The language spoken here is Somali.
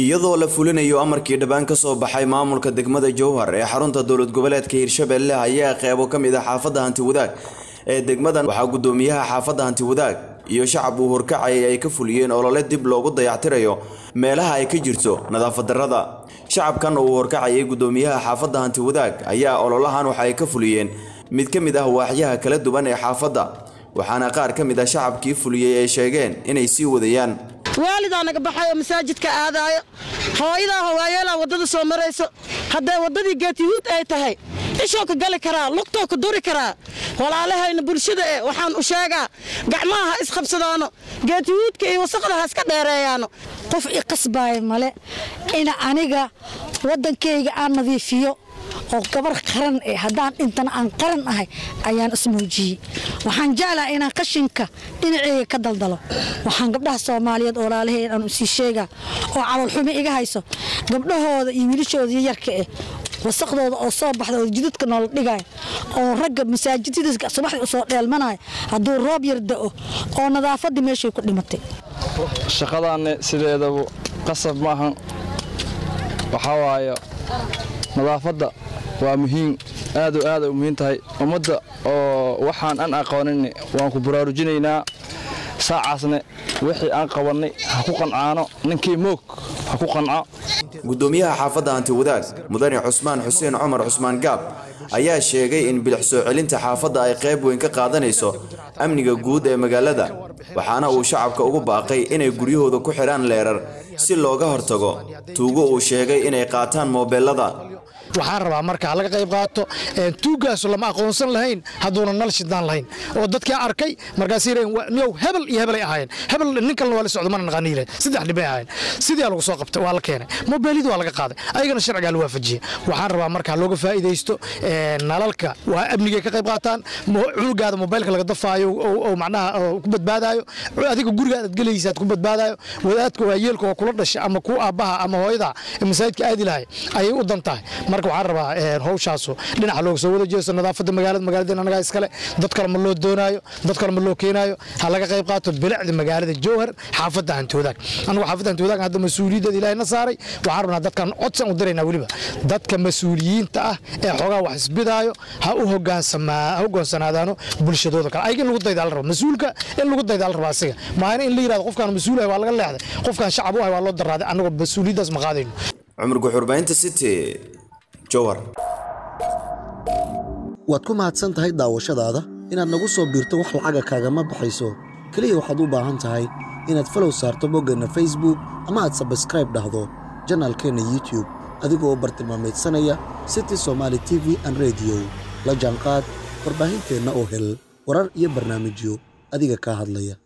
iyadoo la fulinayo amarkii dhibaan ka soo baxay maamulka degmada jowhar ee xarunta dowlad goboleedka hirshabelle ayaa qeybo ka mid ah xaafadda hanti wadaag ee degmadan waxaa gudoomiyaha xaafadda hanti wadaag iyo shacab uu horkacayay ay ka fuliyeen olole dib loogu dayactirayo meelaha ay ka jirto nadaafad darrada shacabkan uu horkacayay gudoomiyaha xaafadda hanti wadaag ayaa ololahan waxa ay ka fuliyeen mid ka mid ah waaxyaha kala duwan ee xaafadda waxaana qaar ka mid ah shacabkii fuliyey ay sheegeen inay sii wadayaan waalidaa naga baxay oo masaajidka aadaayo hooyadaa hawaayeelaa waddada soo marayso hadday waddadii geetiyuud ay tahay ishoo ka gali karaa lugtoo ka duri karaa walaalahayna bulshada e waxaan u sheegaa gacmaha ha isqabsadaano geetiyuudka iyo wasaqda ha iska dheereeyaano qof i qasbaaya male ina aniga waddankayga aan nadiifiyo oo gabar qaran eh haddaan dhintana aan qaran ahay ayaan ismuujiyey waxaan jeclaha inaan qashinka dhinaceyga ka daldalo waxaan gabdhaha soomaaliyeed oo laalahay aan usii sheegaa oo calolxumi iga hayso gabdhahooda iyo wiilashooda yarka eh wasaqdooda oo soo baxda oo jidadka noola dhigaya oo ragga masaajidada subaxdii usoo dheelmanaya hadduu roob yar da'o oo nadaafaddii meeshay ku dhimatay shaqadaanne sideedaba qasab maahan waxaa waaye nadaafadda waa muhiim aad oo aad ay u muhiim tahay ummadda oo waxaan aan aqoonin waan ku baraarujinaynaa saacaasne wixii aan qabannay ha ku qancaano ninkii moog ha ku qanco gudoomiyaha xaafadda hanti wadaag mudane cusmaan xuseen cumar cusmaan gaab ayaa sheegay in bilix soo celinta xaafadda ay qayb weyn ka qaadanayso amniga guud ee magaalada waxaana uu shacabka ugu baaqay inay guryahooda ku xidhaan leerar si looga hortago tuugo uu sheegay inay qaataan moobeelada waxaan rabaa marka laga qayb qaato tuugaasu lama aqoonsan lahayn hadduuna nal shidnaan lahayn oo dadkaa arkay markaas yow hebel iyo hebelay ahaayeen hebel nin kalena waa la socdo mana naqaaniile saddex dhibay ahaayeen sidii lagu soo qabtay waa la keenay mobeelidii waa laga qaaday ayagana sharcigaa la waafajiyey waxaan rabaa marka looga faa'iidaysto nalalka waa amnigay ka qayb qaataan cunugaada mobeylka laga dafaayo oo macnaha ku badbaadaayo adiga gurigaad aad gelaysaad ku badbaadaayo wadaadka waa yeelka oo kula dhashay ama ku aabbaha ama hooyada masaajidka aadi lahay ayay u dan tahay marka waxaan rabaa hawshaasu dhinaca looga soo wada jeesto nadaafadda magaalada magaalada anagaa iskale dad kale ma loo doonaayo dad kale ma loo keenaayo ha laga qayb qaato bilicda magaalada jowhar xaafadda hanti wadaag anagu xaafadda hanti wadaag hadda mas-uuliyaddeeda ilaahay na saaray waxaan rabnaa dadkan codsan u diraynaa weliba dadka mas-uuliyiinta ah ee xoogaa wax isbidaayo ha u hogaansanaadaano bulshadooda kale ayaga in lagu daydaa la raba mas-uulka in lagu daydaa la raba asiga maana in la yirahdo qofkaan mas-uul ahay waa laga leexday qofkaan shacab u ahay waa loo daraaday annagoo mas-uuliyaddaas ma qaadayno cumar guxurbaynta city waad ku mahadsan tahay daawashadaada inaad nagu soo biirto wax lacaga kaagama baxayso keliya waxaad u baahan tahay inaad falow saarto boggeenna facebook ama aad sabskraib dhahdo janaalkeenna youtube adigoo bartilmaamaydsanaya city somaali t v an rediyo la jaanqaad warbaahinteenna oo hel warar iyo barnaamijyo adiga kaa hadlaya